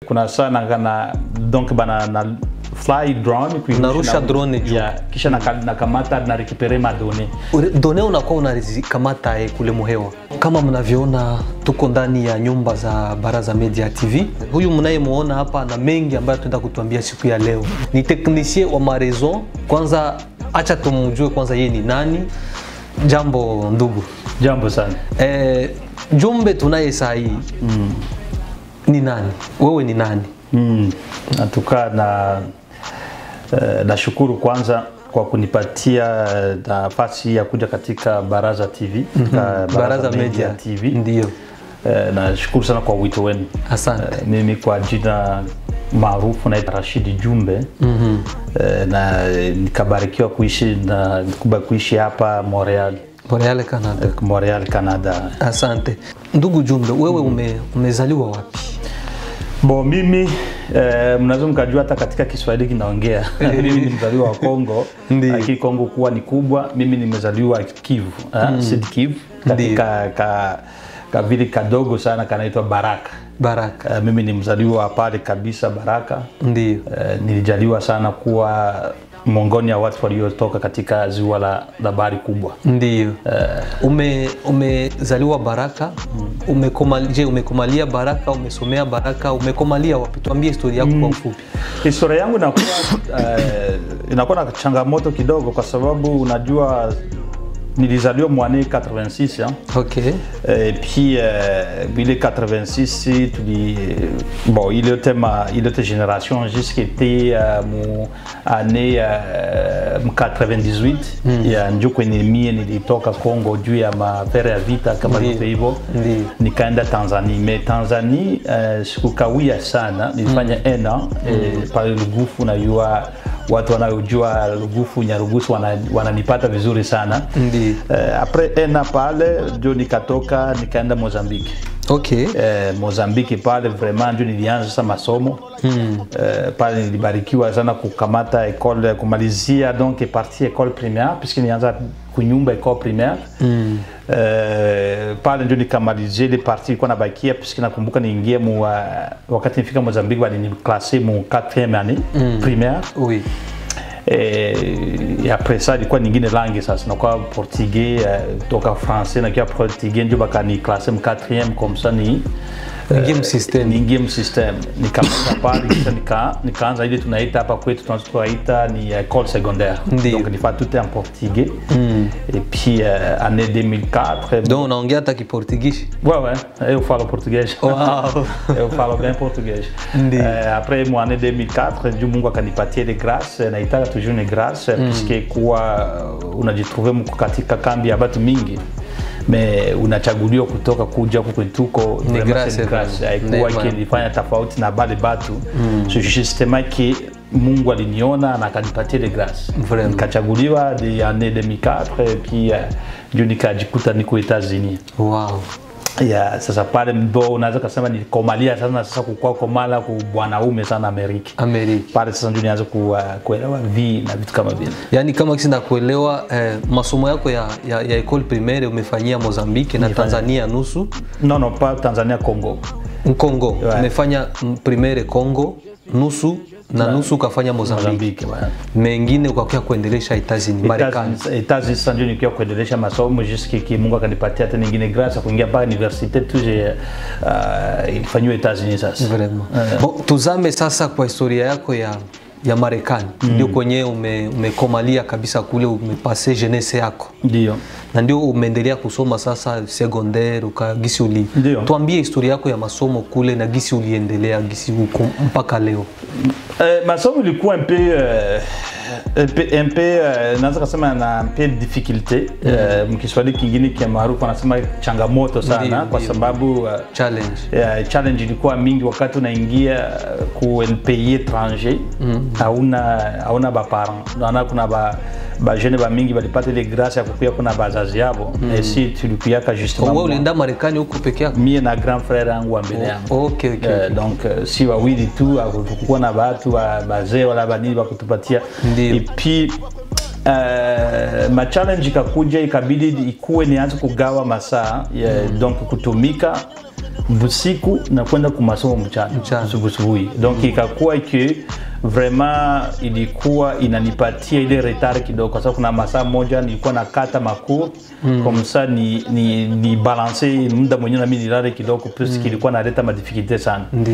kuna saa na, na donc bana na fly drone kuirusha Unarusha na- drone juu. yeah, kisha naka- nakamata na rekipere madone Ure- done unakuwa unazikamata eh, kule muhewa. Kama mnavyoona, tuko ndani ya nyumba za Baraza Media TV. Huyu mnayemuona hapa na mengi ambayo tunaenda kutuambia siku ya leo ni teknisie wa Marezo. Kwanza acha tumjue kwanza yeye ni nani. Jambo ndugu. jambo sana Eh, jumbe tunaye saa hii mm. ni nani? Wewe ni nani? mm. natukaa na uh, nashukuru kwanza kwa kunipatia eh, nafasi ya kuja katika Baraza TV katika Baraza Media TV Ndio, Eh, nashukuru sana kwa wito wenu asante. Eh, mimi kwa jina maarufu naitwa Rashidi Jumbe mm -hmm. na eh, nikabarikiwa kuishi na kuba kuishi hapa Montreal, Boreale Canada. eh, Montreal Canada. Asante ndugu Jumbe, wewe ume, umezaliwa wapi? Bo mimi eh, mnaweza mkajua hata katika Kiswahili kinaongea mimi ni mzaliwa wa Kongo, Ndiyo. lakini Kongo kuwa ni kubwa. Mimi nimezaliwa Kivu mm. Sud Kivu katika ka, ka vile kadogo sana kanaitwa Baraka. Baraka. Eh, mimi ni mzaliwa pale kabisa Baraka. Ndio. Eh, nilijaliwa sana kuwa miongoni ya watu waliotoka katika ziwa la, la bahari kubwa. Ndio. Ume umezaliwa Baraka. Umekoma, je, umekomalia Baraka? Umesomea Baraka? Umekomalia wapi? Tuambie historia yako kwa ufupi. Historia yangu inakuwa eh, inakuwa na changamoto kidogo, kwa sababu unajua nilizaliwa mwani 86 hein. Okay. Et puis euh, bile 86 tuli bon il était ma il était génération jusqu'était euh, mu année euh, mu 98 ya njo kwenye mie nilitoka Kongo juu ya mafere ya vita kama Ndiyo. vitu hivyo Ndiyo. nikaenda Tanzania me Tanzania uh, sikukawia sana nilifanya mm. ena eh, pale Lugufu najua watu wanaojua Lugufu Nyarugusu wana- wananipata vizuri sana Ndiyo. Eh, apres ena pale ndio nikatoka nikaenda Mozambique. Okay. Eh, Mozambique pale vraiment ndio nilianza sasa masomo mm. eh, pale nilibarikiwa sana kukamata école kumalizia donc partie école primaire puisque nilianza kunyumba école primaire mm. eh, pale ndio nikamalizia ile partie ilikuwa nabakia puisque nakumbuka niingie mu uh, wakati nifika Mozambique waliniklase mu 4e année mm. primaire Oui. Eh, et après ça ilikuwa nyingine langi sasa nakuwa portugais eh, toka français nakiwa portugais ndio bakani classe mu 4e comme ça ni Ingie msystem. niingie msystem nikamaliza pale kisha nika, nikaanza ile tunaita hapa kwetu tunaweza tunaita ni école secondaire Ndiyo. donc nifaa tout en portugais et puis euh, année 2004 Donc unaongea hata Kiportugishi? Ouais, ouais, eu falo português. Wow. eu falo bem português. Ndiyo. Eh, après mon année 2004, ndio Mungu akanipatia ile grace, naitaka toujours ni grace mm. puisque kuwa uh, unajitrouve mko katika kambi ya watu mingi me unachaguliwa kutoka kuja huku kwetu tuko vraiment grace, c'est une grace. vraiment. haikuwa Neema. kilifanya tofauti na bale batu mm. so justement que Mungu aliniona na akanipatia ile grace Vraiment. nikachaguliwa de année 2004 et puis uh, ndio nikajikuta niko États-Unis Wow. ya sasa pale ndo unaweza kasema nilikomalia sana sasa kukua komala ku bwanaume sana Amerika Amerika. pale sasa ndio nianza ku, uh, kuelewa vi na vitu kama vile Yaani kama kisi nakuelewa eh, masomo yako ya, ya, ya école primaire umefanyia Mozambique na Tanzania nusu no no pa Tanzania Congo Congo Ouais. umefanya mm, primaire Congo nusu na nusu ukafanya Mozambique, Mozambique bwana mengine ukakia kuendelesha Etazini Marekani. Etazi sasa ndio nikiwa kuendelesha masomo jusqu'à ki Mungu akanipatia tena nyingine grâce ya kuingia mpaka universite tu je uh, ilifanywa Etazi sasa Vraiment. Bon, tuzame sasa kwa historia yako ya ya Marekani ndio kwenye ume, umekomalia kabisa kule umepase jeunesse yako ndio na ndio umeendelea kusoma sasa secondaire ukagisi uli Ndio. tuambie historia yako ya masomo kule na gisi uliendelea gisi uko mpaka leo Euh, masomo ilikuwa un peu euh, un peu, un peu euh, naweza kusema na un peu difficulté mm. mkiswahili kingine kia maarufu anasema changamoto sana Ndiyo, kwa ndiyo. sababu uh, challenge uh, challenge ilikuwa mingi wakati unaingia uh, ku un pays étranger hauna hauna baparent naona kuna ba bajene bamingi balipata ile grâce ya kukuya kuna bazazi yabo mm. et si tulikuyaka justement wewe ulienda Marekani huko peke yako mie na grand frère yangu wa mbele yangu okay, okay. Eh, donc eh, si wawili tu hakukuwa na batu ba- bazee wala banini bakutupatia Ndiyo. et puis Uh, machallenge ikakuja ikabidi ikuwe nianze kugawa masaa yeah, donc kutumika busiku na kwenda kumasomo mchana Mchana. subuhi donc ikakuwa ke vraiment ilikuwa inanipatia ile retard kidogo kwa sababu kuna masaa moja nilikuwa nakata macour mm. comme ça ni, ni, ni balance muda mwenyewe nami nilale kidogo puisque ilikuwa naleta madifficulté sana ndio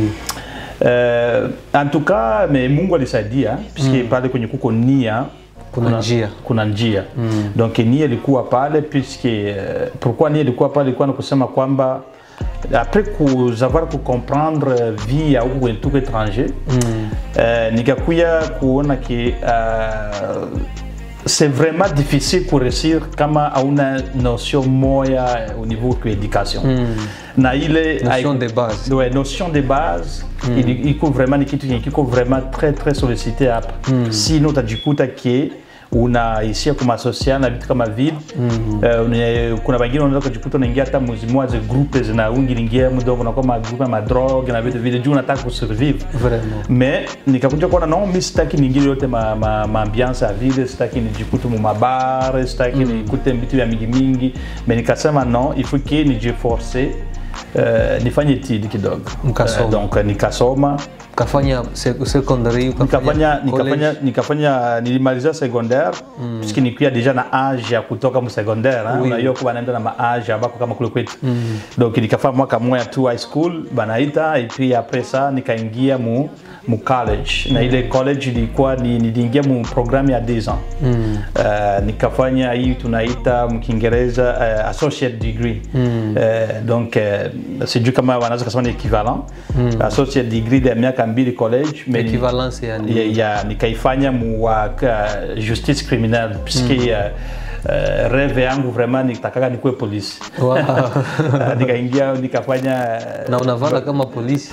Uh, en tout cas me Mungu alisaidia puisque pale kwenye kuko nia Kuna njia. kuna njia mm. donc nia ilikuwa pale puisque uh, pourquoi nia ilikuwa pale ilikuwa ni kusema kwamba après kusavoir kucomprendre vie ya huku kwenye tuko étranger mm. uh, nikakuya kuona ke uh, c'est vraiment difficile kuresir kama hauna notion moya au niveau de éducation mm. na ile Notion haiku- de base. ouais, notion de base mm. il, iko vraiment ni kitu yenye kiko vraiment très très sollicité hapa mm. sino utajikuta ke unaishia kumasosiana na vitu kama vile mm. uh, kuna wengine unaweza kujikuta unaingia hata muzimwaze groupe zinaungilingia mudongo nakuwa magrupe ya madroge na vitu vile juu unataka kusurvive Vraiment. mais nikakuja kuona no mi sitaki niingile yote ma, ma, ma ambiance ya vile sitaki nijikute mumabare sitaki mm. nikute vitu vya mingi mingi mais nikasema no il faut que nijiforce uh, nifanye etidi kidogo Mkasoma. Eh, donc nikasoma ukafanya se- secondary nikafanya college. nikafanya nikafanya nilimaliza secondaire mm. puisque nikuya deja na age ya kutoka mu secondaire hein. Oui. unajua kuwa naenda na maage ambako kama kule kwetu mm. donc nikafanya mwaka moya tu high school banaita et puis après ça nikaingia mu mu college na ile college ilikuwa ni niliingia mu programme ya 2 ans mm. uh, nikafanya hii tunaita mkiingereza uh, associate degree mm. uh, donc uh, sijui kama wanaweza kusema ni equivalent mm. associate degree ya miaka mbili college mais ni- equivalence yani ya, ya nikaifanya mu wa uh, justice criminelle puisque uh, uh, reve yangu vraiment nitakaka nikuwe polisi Wow. Uh, nikaingia nikafanya na unavala kama polisi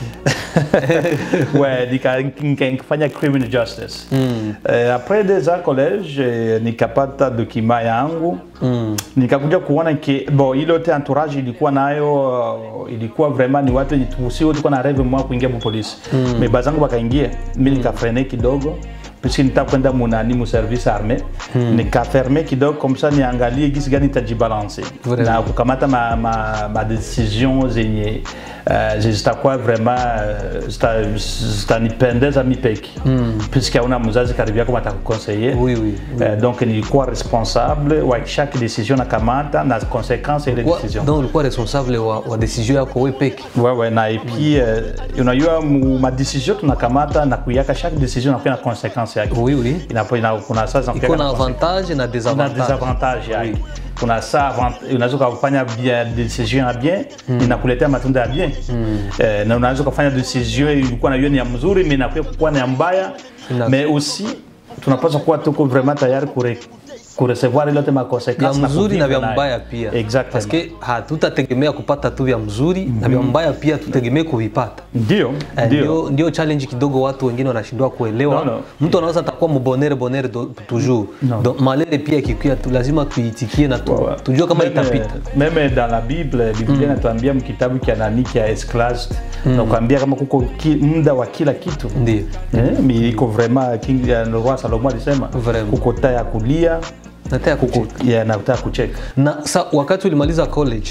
ouais, nika- nika- nikafanya criminal justice mm. uh, après deux ans collège eh, nikapata dokima yangu mm. nikakuja kuona ke bon ile yote entourage ilikuwa nayo uh, ilikuwa vraiment ni watu wenye tu- si wote tulikuwa na reve mwa kuingia mu polisi mm. mais bazangu wakaingia mi nikafrene kidogo puisque nita kwenda munani mu service armé mm. nikaferme kidogo comme ça niangalie gisi gani itajibalance Vraiment. na kukamata ma, ma, ma decision zenye uh, zitakuwa vraiment uh, zita- zitanipendeza mi peke mm. puisque hauna mzazi karibu yako matakukonseye Oui, oui, Uh, donc nilikuwa responsable wa chaque decision nakamata na conséquence ya ile Wa- decision donc ulikuwa responsable wa, wa decision yako we peke wewe na epi uh, unajua mu- madecision tunakamata na kuyaka chaque decision nakuwa na conséquence yake oui, oui. Inapo- ina- kuna saa zinakuwa iko na na conséquence avantage na na desavantage desavantage yake kuna saa avant- unaweza ukafanya bien decision ya bien inakuletea matunda ya bien eh, na unaweza ukafanya decision ilikuwa na hiyo ni ya mzuri mais inakuwa kuwa ni ya mbaya Ina- mais aussi tunapaswa kuwa tuko vraiment tayari kure kurecevoir ile yote ma vya conséquences na mzuri na kuvivre vya nayo. mbaya pia exactement paske hatutategemea kupata tu vya mzuri na vya mbaya pia tutegemee kuvipata ndio Eh, ndio ndio, ndio challenge kidogo watu wengine wanashindwa kuelewa No, no. mtu anaweza atakuwa mbonere bonere do- toujours Donc, malere pia ikikuya tu lazima tuitikie na tu, Ouais. tujue kama Même, itapita Meme dans la Bible, Biblia inatuambia mkitabu kia nani kia Esclast nakwambia kama kuko ki, muda wa kila kitu ndio Eh, mi iko vraiment king ya roi Salomo alisema Vraiment. kuko taa ya kulia nataka kuko ya na taa ya kucheka. na sa, wakati ulimaliza college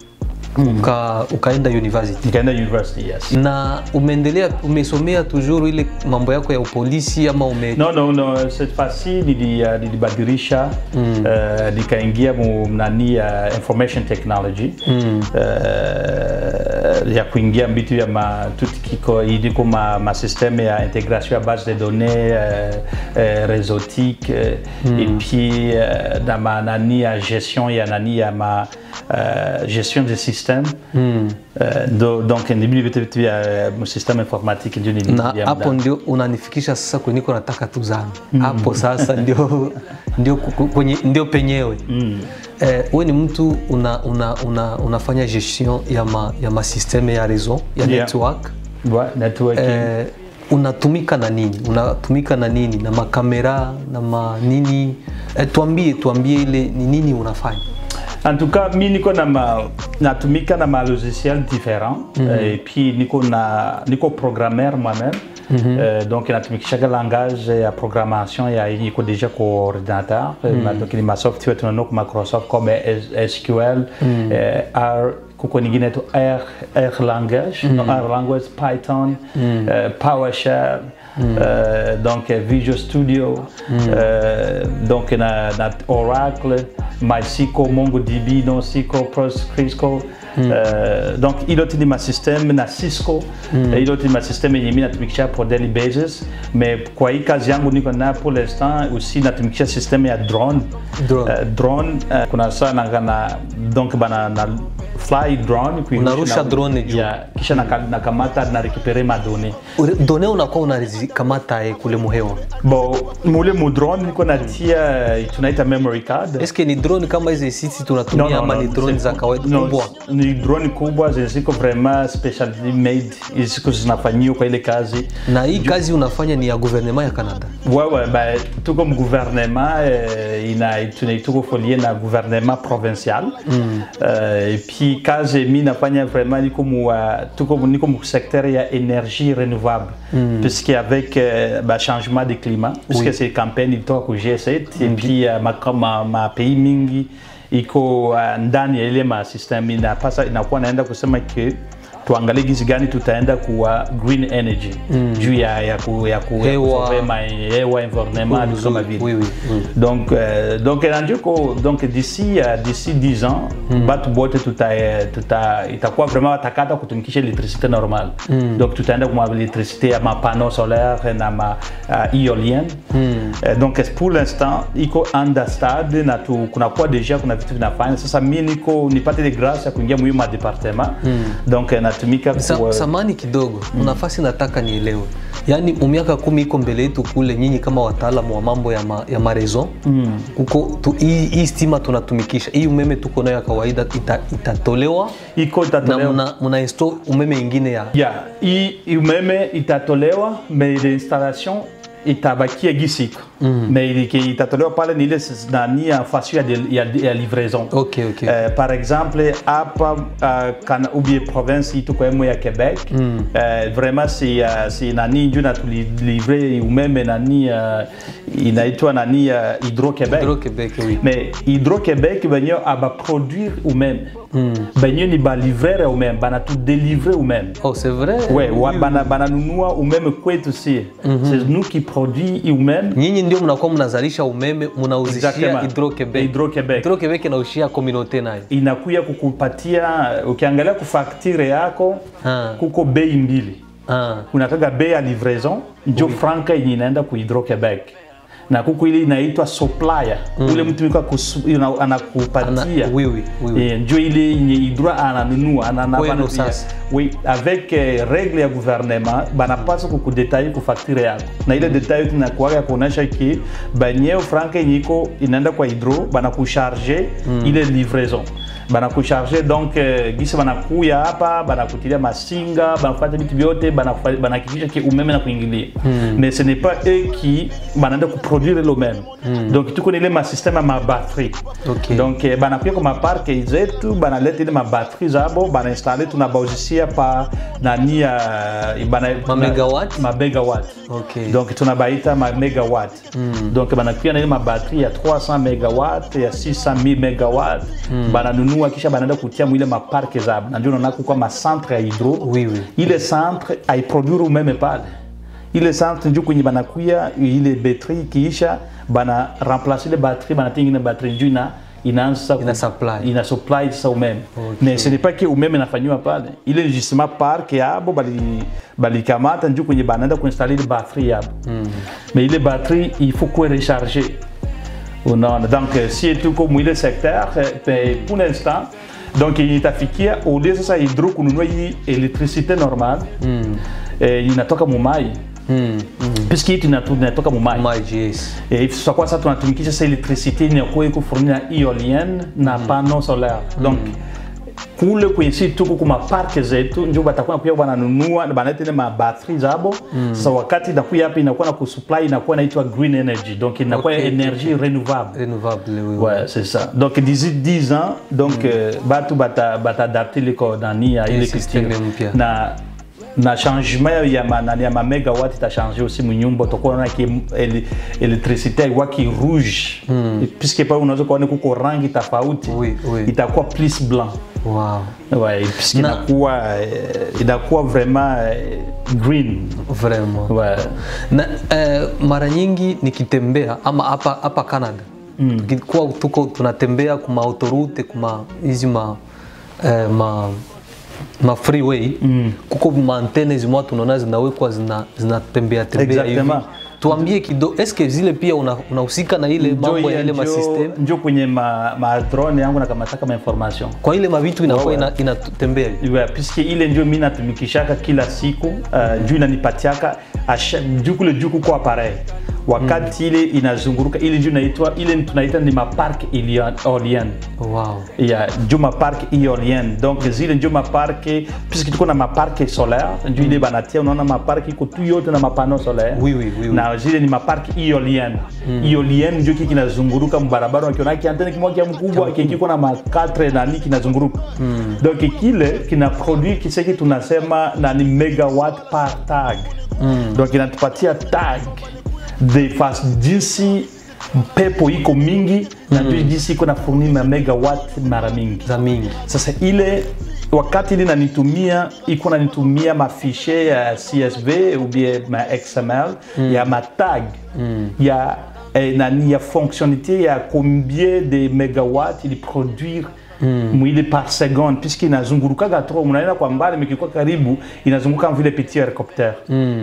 uka, ukaenda university Nikaenda university yes. na umeendelea umesomea toujours ile mambo yako ya upolisi ama ume No, no, no, cette fois-ci nili, uh, nilibadilisha mm. uh, nikaingia mu nani ya information technology mm. uh, ya kuingia mbitu ya ma tout kiko iliko ma, ma système ya intégration ya base de données uh, uh, réseautique uh, mm. et puis uh, na ma nani ya gestion ya nani ya ma uh, gestion des systèmes mm. uh, do, donc nibili vitu vitu ya uh, système informatique ndio nili- na ya hapo mda. ndio unanifikisha sasa kwenye niko nataka tuzame hapo sasa ndio ndio, ku- kwenye, ndio penyewe mm. eh, we ni mtu una, una, una, unafanya gestion ya ma, ya masysteme ya réseau ya Yeah. network Ouais, networking. eh, unatumika na nini unatumika na nini na makamera na manini eh, tuambie tuambie ile ni nini unafanya En tout cas, mi niko na ma, natumika na ma logiciel différent et puis niko na niko programmeur moi-même Euh, donc natumikishaga langage ya programmation ya yenye iko deja ku ordinateur mm. donc ni ma software tunaona ku Microsoft comme S- SQL eh, R kuko nyingine tu R, R language no, R language Python uh, PowerShell uh, donc uh, Visual Studio uh, donc na, na Oracle MySQL MongoDB NoSQL PostgreSQL uh, donc ilo ti ni masysteme na Cisco mm. ilo ti ni masysteme yenye mi natumikisha pour daily basis mais kwa hii kazi yangu niko na pour l'instant aussi natumikisha systeme ya drone Drone. Uh, drone uh, kuna saa na, na donc bana na fly drone kuirusha Unarusha na- drone juu. yeah, kisha naka- nakamata na récupérer ma données Ure- done unakuwa unazikamata eh, kule muhewa bon mule mu drone niko natia eh, tunaita memory card eske ni drone kama hizi sisi tunatumia ama ni drone za kawaida no, kubwa ni drone kubwa zenye ziko vraiment specially made ziko zinafanyiwa kwa ile kazi na hii kazi unafanya ni ya gouvernement ya canada wewe ba, tuko mu gouvernement eh, ina tuna- tuko folie na gouvernement provincial mm. uh, et puis kazi mi nafanya vraiment niko mu uh, tuko mu- niko mu secteur ya énergie renouvelable mm. puisque avec uh, ba changement de climat puisque oui. c'est campagne ilitoka ku G7 et puis uh, ma, ma, ma pays mingi iko uh, ndani ya ile ma system inapasa inakuwa naenda kusema ke tuangalie jinsi gani tutaenda kuwa green energy mm. juu ya, ya, ku, ya, ku, ya Hewa. kusolve ma hewa environnement Oui, vitu kama oui, vile oui, oui, oui. donc euh, donc nanjuko donc d'ici euh, d'ici 10 ans batu bote tuta, eh, tuta itakuwa vraiment watakata kutumikisha electricité normale donc tutaenda kuma electricité ya mapano solaire na ma uh, éolienne Eh, donc pour l'instant iko under stade na tu, kunakuwa deja kuna vitu vinafanya sasa mi niko nipate de grâce ya kuingia muhimu ma departement donc eh, natumika Sa, ku- samani kidogo mm. nafasi nataka nielewe yaani miaka kumi iko mbele yetu kule nyinyi kama wataalamu wa mambo ya, ma, ya marezo mm. kuko tu, hii, hii stima tunatumikisha hii umeme tuko nayo ya kawaida ita, itatolewa iko na itatolewa mna, mna install umeme ingine ya ya hii hii umeme itatolewa mais l'installation itabakia gisiko mm. mais ili- itatolewa pale ni ile s- nani ya fasio ya, de- ya, ya livraison Ok, ok. Eh, par exemple hapa uh, kana ubie province hii tuko emo ya quebec mm. uh, vraiment si, uh, si nani nju natulivre umeme nani uh, inaitwa nani uh, hydro quebec Hydro Quebec, oui. mais hydro quebec benye abaproduire umeme mm. benye ni balivrer umeme banatudélivre umeme oh c'est vrai Ouais, wa, bana, bananunua umeme kwetu sie c'est nous qui produit hii umeme nyinyi ndio mnakuwa mnazalisha umeme mnauzishia Exactement. Hydro Quebec Hydro Quebec. Hydro Quebec inaushia communauté nayo inakuya kukupatia ukiangalia kufaktire yako Ah. kuko bei mbili ah. kunakaga bei ya livraison njo franka yenye inaenda ku hydro quebec na kuko ile inaitwa supplier ule mtu yuko akusu- ina- anakupatia Ana- oui, oui, oui, oui. Eh, njo ile yenye hydro ananunua anana- Kwenu bana- sasa. oui avec eh, règle ya gouvernement banapasa kukudetaille ku facture yako na ile detail tunakuaga ya kuonyesha ki banyeo franka yenye iko inaenda kwa hydro banakucharge ile livraison banakucharge donc eh, gisi banakuya hapa banakutilia masinga banafanya vitu vyote banafa- banahakikisha ki umeme na kuingilia mais ce n'est pas eux qui banaenda kuproduire ile umeme donc tuko na ile masysteme ya mabatterie Ok. donc eh, banakuya kwa maparke zetu banaleta ile mabatterie zabo banainstale tunabauzisia pa nani ya bana Ma megawatt? ma megawatt Ok. donc tunabaita ma megawatt donc banakuya na ile mabatterie ya 300 megawatt ya 600 megawatt bananunua kisha banaenda kutia mwile maparke zabo na ndio unaona kwa macentre ya hydro Oui, oui. ile centre aiproduire umeme pale ile centre njo kwenye banakuya ile betri ikiisha bana remplace ile batterie banatia ingine batterie njo ina inaanza sasa ku- Ina supply. ina supply sasa umeme mais ce n'est pas que umeme inafanyiwa pale ile ni justement park yabo bali balikamata njo kwenye banaenda kuinstaller ile batterie yabo mais ile batterie il faut kuwe recharger unaona donc eh, si tuko mwile secteur eh, pe- pour l'instant donc itafikia ode sasa hydro kununua hii electricité normale eh, inatoka mumai mm. mm. puisque hii tunatu- inatoka mumai Maji, yes. Eh, tutakuwa sasa tunatumikisha sasa electricité inakuwa iko fourni na éolienne na panneau solaire donc kule kwenye si tuko kuma parke zetu njo batakuwa pia wananunua na banaleta ile mabatri zabo sasa wakati inakuya hapa inakuwa na kusupply inakuwa inaitwa green energy donc inakuwa Okay, énergie renouvelable renouvelable oui, oui. Ouais, c'est ça. Donc d'ici 10 ans, donc euh, batu bata bata adapter les coordonnées à ile système culture. mpya. Na na changement ya manani ya ma megawatt itachange aussi munyumba utakuwa unaona ki ele- electricité iwaki rouge puisque pale unaweza kuona kuko rangi tofauti Oui, oui. itakuwa plus blanc wow. ouais, puisque Na- inakuwa eh, inakuwa vraiment eh, green vraiment ouais. na eh, mara nyingi nikitembea ama hapa hapa Canada mm. tukikuwa tuko tunatembea kuma autoroute kuma hizi ma, eh, ma ma freeway mm. kuko maantene zimwa tunaona zinawekwa zina- zinatembea tembea hivi Exactement. tuambie kidogo eske zile pia una- unahusika na ile mambo ya ile njo, masystem njo kwenye ma, ma drone yangu nakamataka ma information kwa ile mavitu inakuwa Wewe. ina- inatembea hivi Ouais, puisque ile ndio mi natumikishaka kila siku uh, juu inanipatiaka asha- juu kule juu kuko appareil wakati ile inazunguruka ile ndio inaitwa ile tunaita ni mapark eolien wow. ya juu mapark eolien donc zile ndio mapark puisque tuko na mapark solaire ndio ile banatia unaona mapark iko tu yote na mapano solaire Oui, oui, oui, oui. na zile ni mapark eolien eolien ndio kiki kinazunguruka mbarabara wakiona kiantene kimoja mkubwa kikiko na makatre nani kinazunguruka donc kile kina produit kiseki tunasema na ni megawatt par tag donc inatupatia tag de fas jinsi pepo iko mingi na ndio jinsi iko na fourni na megawatt mara mingi za mingi sasa ile wakati ile nanitumia iko nanitumia mafishe ya csv ou bien ma xml ya matag ya eh, nani ya fonctionnalité ya combien de megawatt ili produire mwili par seconde puisque inazungurukaga trop unaenda kwa mbali mikikuwa karibu inazunguka kama vile petit helicoptere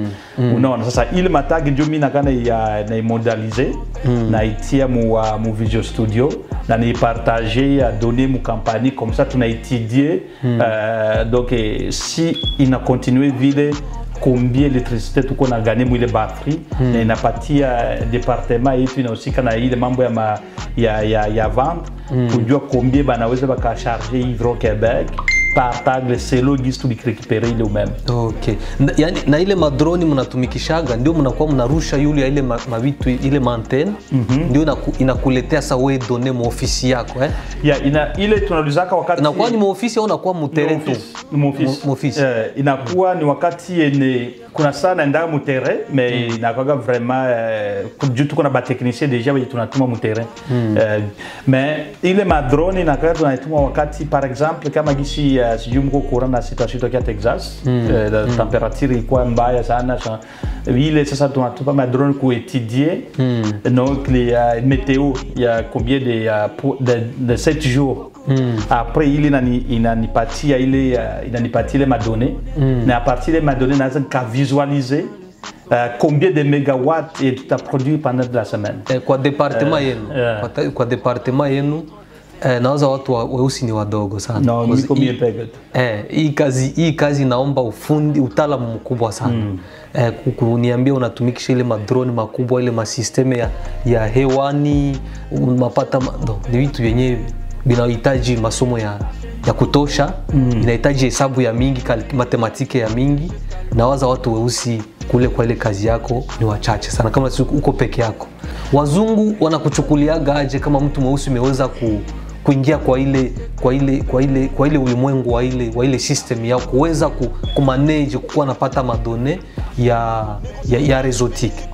unaona sasa ile matagi ndio mi nakana ya naimodalize naitia mu, uh, mu visual studio na naipartage ya donne mu kampani comme ça tunaétudie euh, donc eh, si ina continue vile combien électricité tuko na gane mwile batterie na inapatia departement yetu inahusika na ile mambo ya, ma, ya, ya, ya vente kujua combien banaweza bakacharge hydro quebec par tagle selo gisi tulikirekipere ile umeme Okay. Na, yani, na ile madroni mnatumikishaga ndio mnakuwa mnarusha yule ya ile ma- mavitu ile mantene ndio inaku, inakuletea sa we done muofisi yako eh? ya ina, ile tunalizaka wakati inakuwa ni muofisi au unakuwa mutere tu Ni muofisi. Mu- muofisi. Eh, inakuwa ni wakati yenye kuna saa naendaga muterrain mais inakwaga vraiment eh, juu tuko na batechnicien deja wenye tunatuma muterrain eh, mais ile madrone inakwaga tunaituma wakati par exemple kama gisi uh, sijui mko kura na situation tokea Texas eh, la temperature ilikuwa mbaya sana sa, ile sasa tunatuma madrone kuetudie donc les uh, météo ya combien de, uh, pour- de, de 7 jours après ile inani- inanipatia ile uh, inanipatia ile madone na a partir ile madone naweza nikavisualize uh, combien de mégawatts et tutaproduire pendant de la semaine eh, kwa departement Eh, yenu eh. kwa, ta- kwa departement yenu eh, nawaza watu wa- weusi ni wadogo sana no Because niko hii- mie peke tu Eh, hii kazi hii kazi inaomba ufundi utaalamu mkubwa sana mm. eh, ku- kuniambia unatumikisha ile madrone makubwa ile masisteme ya, ya hewani mapata ma, no, ni vitu vyenye vinahitaji masomo ya, ya kutosha mm. inahitaji hesabu ya mingi kal- matematike ya mingi nawaza watu weusi kule kwa ile kazi yako ni wachache sana kama si uko peke yako wazungu wanakuchukuliaga aje kama mtu mweusi umeweza ku, kuingia kwa ile kwa ile kwa ile kwa ile ulimwengu wa ile wa ile system ya kuweza ku, kumanage kukuwa napata madone ya ya, ya rezotique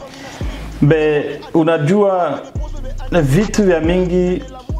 be unajua vitu vya mingi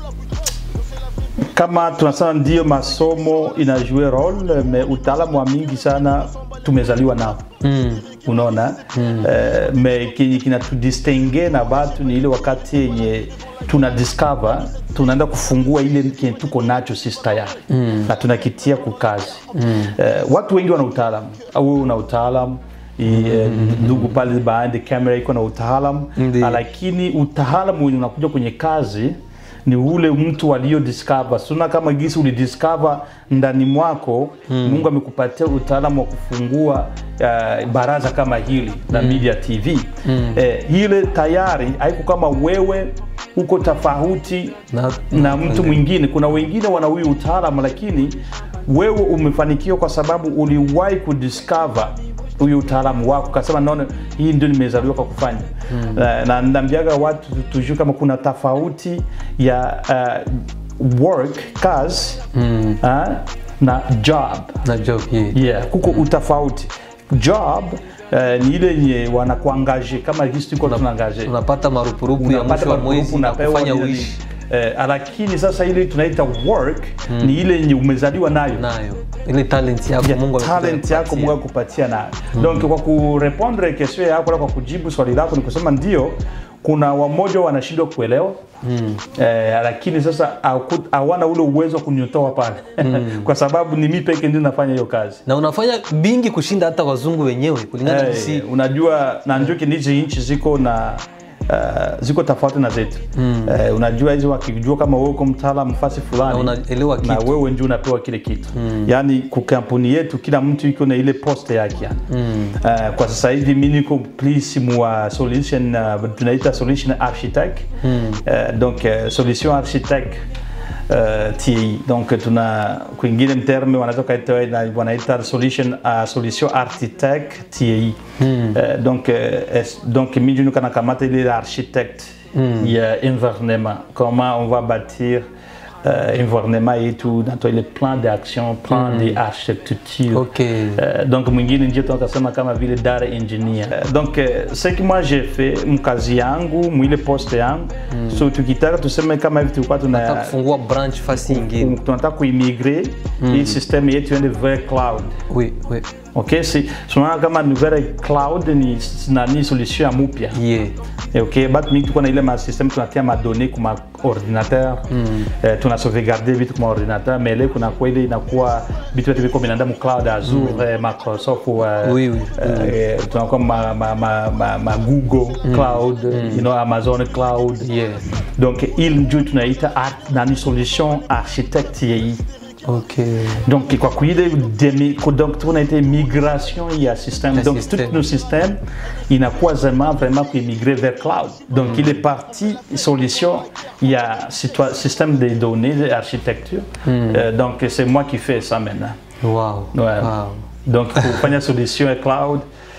kama tunasema ndio masomo inajue role me utaalamu wa mingi sana tumezaliwa nao mm. unaona mm. eh, me kenye kinatudistingue na batu ni ile wakati yenye tuna discover tunaenda kufungua ile kenye tuko nacho sisi tayari mm. na tunakitia kukazi mm. eh, watu wengi wana utaalamu au wewe una utaalamu I, eh, ndugu pale behind the camera iko na utaalamu Ndiyo. lakini utaalamu wenye unakuja kwenye kazi ni ule mtu alio discover suna kama gisi ulidiscover ndani mwako mm. mungu amekupatia utaalamu wa kufungua uh, baraza kama hili la media tv mm. eh, ile tayari haiko kama wewe uko tofauti Na- na mtu mwingine kuna wengine wana huyu utaalamu lakini wewe umefanikiwa kwa sababu uliwahi kudiscover huyu utaalamu wako kasema naona hii ndio nimezaliwa kwa kufanya mm. uh, na naambiaga watu tujue kama kuna tofauti ya uh, work kazi mm. uh, na job na job yeah. yeah, kuko utofauti job eh, ni ile yenye wanakuangaje kama hisi tuko tunaangaje unapata marupurupu ya unapata mwisho wa marupurupu, mwezi na unapewa kufanya nini. uishi eh, lakini sasa ile tunaita work ni ile yenye umezaliwa nayo nayo ile talent yako Yeah, Mungu amekuja talent yako kukupatia. Mungu akupatia nayo donc kwa kurepondre question yako na kwa kujibu swali lako ni kusema ndio kuna wamoja wanashindwa kuelewa mm. eh, lakini sasa hawaku- hawana ule uwezo wa kunyotoa pale kwa sababu ni mi peke ndio nafanya hiyo kazi na unafanya bingi kushinda hata wazungu wenyewe kulingana na Eh, si unajua na njuki hizi nchi ziko na uh, ziko tofauti na zetu mm. uh, unajua hizi wakijua kama wewe uko mtaalamu fasi fulani Na unaelewa na kitu. wewe ndio unapewa kile kitu mm. yaani kwa kampuni yetu kila mtu iko na ile poste yake yani. mm. uh, kwa sasa hivi mi niko please mwa solution uh, tunaita solution architect mm. uh, donc uh, solution architect uh, TI donc tuna kwingine mterme wanaweza kaita na- wanaita solution uh, solution architect TI mm. uh, donc uh, es, donc mimi ndio kana kamata ile architect mm. ya environnement comment on va bâtir uh, environnement yetu natoa ile plan d'action plan mm. de architecture Okay. Euh, donc mwingine ndio tunakasema kama vile data engineer Euh, donc euh, ce que moi j'ai fait mkazi yangu mwile poste yangu mm. so tukitaka tuseme kama hivi tulikuwa Nataka tuna kufungua branch fasi nyingine tunataka kuimigre hii system yetu iende vers cloud oui, oui. ok si tunaona kama ni vers cloud ni nani solution ya mupya yeah. Eh, ok batu mingi tuko na ile masystem tunatia madonne kuma ordinateur mm. eh, tuna sauvegarde vitu kuma ordinateur mais ile kunakuwa ile inakuwa vitu vyote viko vinaenda mu cloud azure mm. eh, microsoft uh, Oui, oui. eh, tunakuwa ma, ma, ma, ma, ma google cloud you know, amazon cloud Yeah. donc il ndio tunaita art- nani solution architecte yei Okay. donc kwa kuile demi, donc tunaita migration ya système Ya donc système. tout nos systèmes inakuwa vraiment vraiment kuimigrer vers cloud donc il est parti solution ya situa- système de données de architecture Euh, donc c'est moi qui fais ça maintenant Wow. Ouais. Wow. donc kufanya solution ya cloud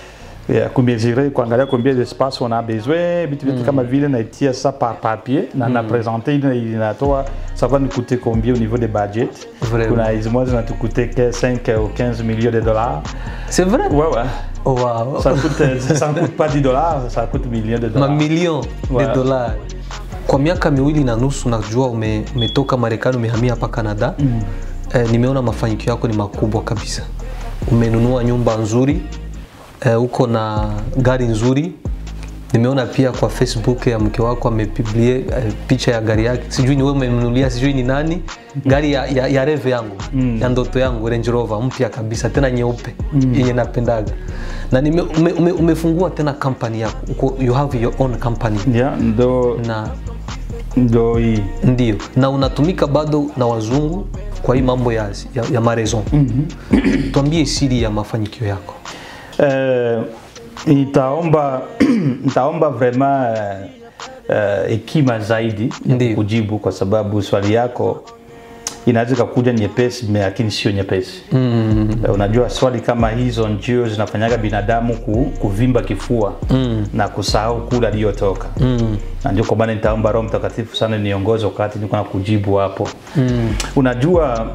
ya kumezire kuangalia combien d'espace on a besoin vitu vitu kama vile naitia ça par papier na na présenter ile inatoa ça va nous coûter combien au niveau des budgets Vraiment. kuna hizi moja zinatucoûter que 5 ou 15 millions de dollars C'est vrai? ouais ouais Oh, wow. ça coûte ça ne coûte pas 10 dollars ça coûte millions de dollars mamilion Ouais. de dollars kwa miaka miwili na nusu najua ume, umetoka marekani umehamia hapa canada mm. eh, nimeona mafanikio yako ni makubwa kabisa umenunua nyumba nzuri eh, uko na gari nzuri nimeona pia kwa facebook ya mke wako amepiblie eh, picha ya gari yake sijui ni wewe umemnunulia sijui ni nani gari ya, ya, ya reve yangu mm. ya ndoto yangu range rover mpya kabisa tena nyeupe mm. yenye napendaga na nime, ume, ume, umefungua tena company yako uko, you have your own company yeah ndo na ndo hii ndio na unatumika bado na wazungu kwa hii mambo ya, ya, ya mareson mm-hmm. tuambie siri ya mafanikio yako Euh, nitaomba nitaomba vraiment uh, uh, hekima zaidi ya Ndiyo. kujibu kwa sababu swali yako inaweza ikakuja nyepesi me- lakini sio nyepesi mm. uh, unajua swali kama hizo ndio zinafanyaga binadamu ku, kuvimba kifua mm. na kusahau kule aliyotoka mm. na ndio kwa maana nitaomba roho mtakatifu sana niongoze wakati niko na kujibu hapo mm. unajua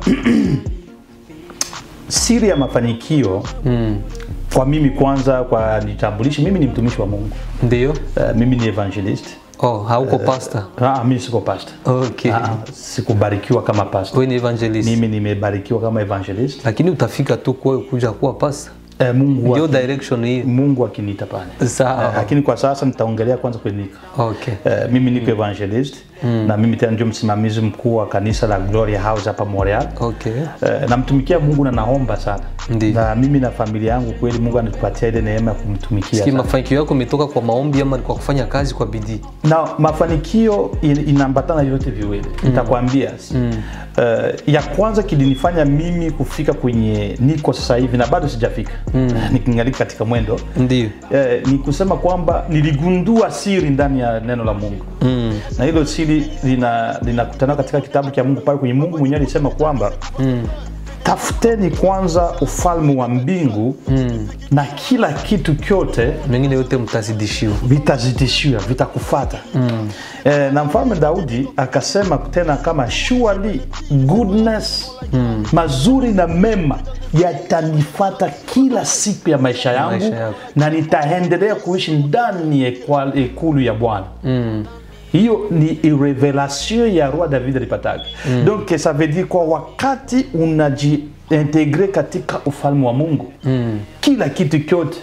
siri ya mafanikio mm. kwa mimi kwanza kwa nitambulishe mimi ni mtumishi wa mungu ndio uh, mimi ni evangelist oh, hauko pasta ah, mimi siko pastor okay. ah, sikubarikiwa kama pastor wewe ni evangelist mimi nimebarikiwa kama evangelist lakini utafika tu kwa kuja kuwa pasta eh, mungu, ndio aki, direction hii mungu akiniita pale sawa Eh, lakini kwa sasa nitaongelea kwanza klinika okay. Eh, mimi niko evangelist na mimi tena ndio msimamizi mkuu wa kanisa la Gloria House hapa Montreal. Okay. Eh, namtumikia Mungu na naomba sana Ndiyo. na mimi na familia yangu kweli Mungu anatupatia ile neema ya kumtumikia Siki sana. mafanikio yako imetoka kwa maombi ama ni kwa kufanya kazi kwa bidii? na mafanikio in- inaambatana yote viwili nitakwambia Eh, ya kwanza kilinifanya mimi kufika kwenye niko sasa hivi na bado sijafika nikingalika katika mwendo Ndio. eh, ni kusema kwamba niligundua siri ndani ya neno la Mungu Mm. na hilo siri lina linakutana katika kitabu cha Mungu pale kwenye Mungu mwenyewe alisema kwamba tafuteni kwanza ufalme wa mbingu mm. na kila kitu kyote mengine yote mtazidishiwa vitazidishiwa vitakufata mm. e, na mfalme daudi akasema tena kama surely goodness mm. mazuri na mema yatanifata kila siku ya maisha yangu Maisha yako. na nitaendelea kuishi ndani ya ekwa- ekulu ya bwana mm hiyo ni revelation ya roi david alipataga mm. donc ça veut dire kwa wakati unajiintegre katika ufalme wa mungu mm. kila kitu kyote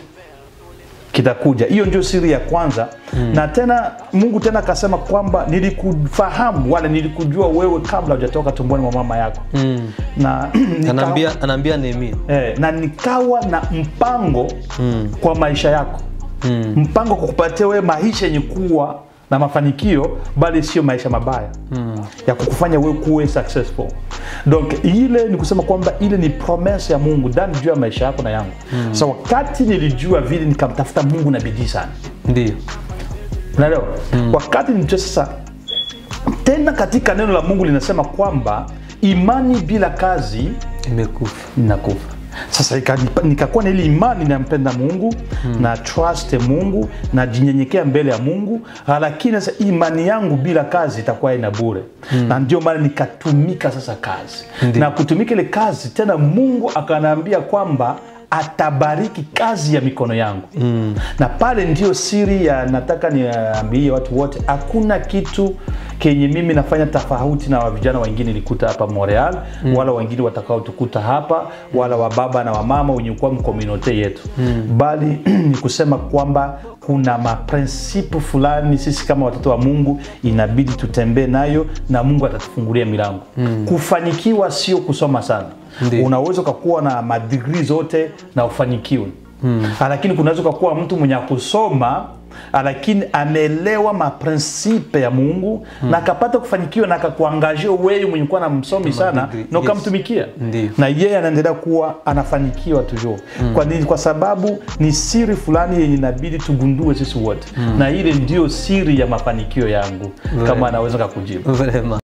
kitakuja hiyo ndio siri ya kwanza mm. na tena mungu tena akasema kwamba nilikufahamu wala nilikujua wewe kabla hujatoka tumboni mwa mama yako mm. na nika- anaambia anaambia Nehemia eh, na nikawa na mpango mm. kwa maisha yako mm. mpango kwa kupatia wewe maisha yenye kuwa na mafanikio bali sio maisha mabaya mm. ya kukufanya wewe kuwe successful donc ile ni kusema kwamba ile ni promesse ya mungu ndani juu ya maisha yako na yangu mm. sa wakati nilijua vile nikamtafuta mungu na bidii sana ndio unaelewa mm. wakati nilijua sasa tena katika neno la mungu linasema kwamba imani bila kazi imekufa ninakufa sasa ikanipa- nikakuwa na ile imani nampenda mungu hmm. na trust mungu najinyenyekea mbele ya mungu ah, lakini sasa imani yangu bila kazi itakuwa ina bure hmm. na ndio maana nikatumika sasa kazi Ndiyo. na kutumika ile kazi tena mungu akanaambia kwamba atabariki kazi ya mikono yangu mm. na pale ndio siri ya nataka niambie watu wote hakuna kitu kenye mimi nafanya tofauti na vijana wengine nilikuta hapa Montreal mm. wala wengine watakaotukuta hapa wala wababa na wamama wenye kuwa mkomunote yetu mm. bali ni kusema kwamba kuna maprinsipu fulani sisi kama watoto wa mungu inabidi tutembee nayo na mungu atatufungulia milango mm. kufanikiwa sio kusoma sana Ndiyo. unaweza ukakuwa na madigri zote na ufanikiwe mm. lakini kunaweza ukakuwa mtu mwenye kusoma lakini ameelewa maprinsipe ya mungu mm. na akapata kufanikiwa na akakuangajia wewe mwenye kuwa na msomi sana madigri, na yes. ukamtumikia Ndiyo. na yeye anaendelea kuwa anafanikiwa toujours mm. kwa nini kwa sababu ni siri fulani yenye inabidi tugundue sisi wote mm. na ile ndio siri ya mafanikio yangu kama anaweza kakujibu Vraiment.